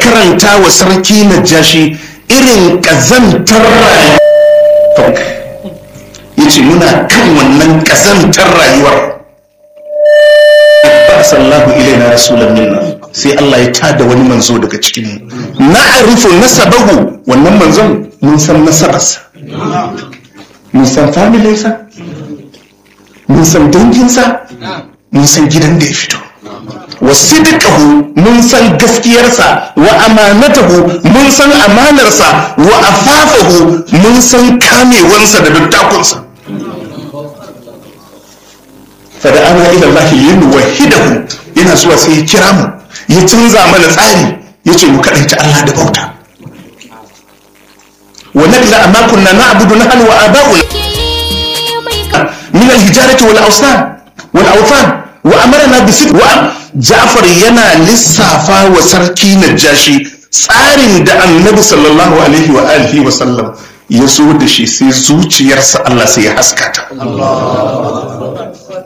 karanta wa sarki najashi irin ƙazantar rayuwa ya ce muna kan wannan ƙazantar rayuwar sallahu ilaina rasulan minna sai Allah ya tada wani manzo daga cikin na arifu nasabahu wannan manzon mun san nasabarsa mun san familinsa mun san danginsa mun san gidan da ya fito wa sidqahu mun san gaskiyarsa wa amanatahu mun san amanarsa wa afafahu mun san kamewansa da dattakunsa fada ana ila Allah yin wahidahu yana zuwa sai ya kira mu ya canza mana tsari ya ce mu kaɗaita Allah da bauta wa nagla amma kunna na'budu nahnu wa aba'una min al-hijarati wal awsan wal awthan wa amarna bi wa Ja'far yana lissafa wa sarki Najashi tsarin da Annabi sallallahu alaihi wa alihi wa sallam ya zo da shi sai zuciyarsa Allah sai ya haskata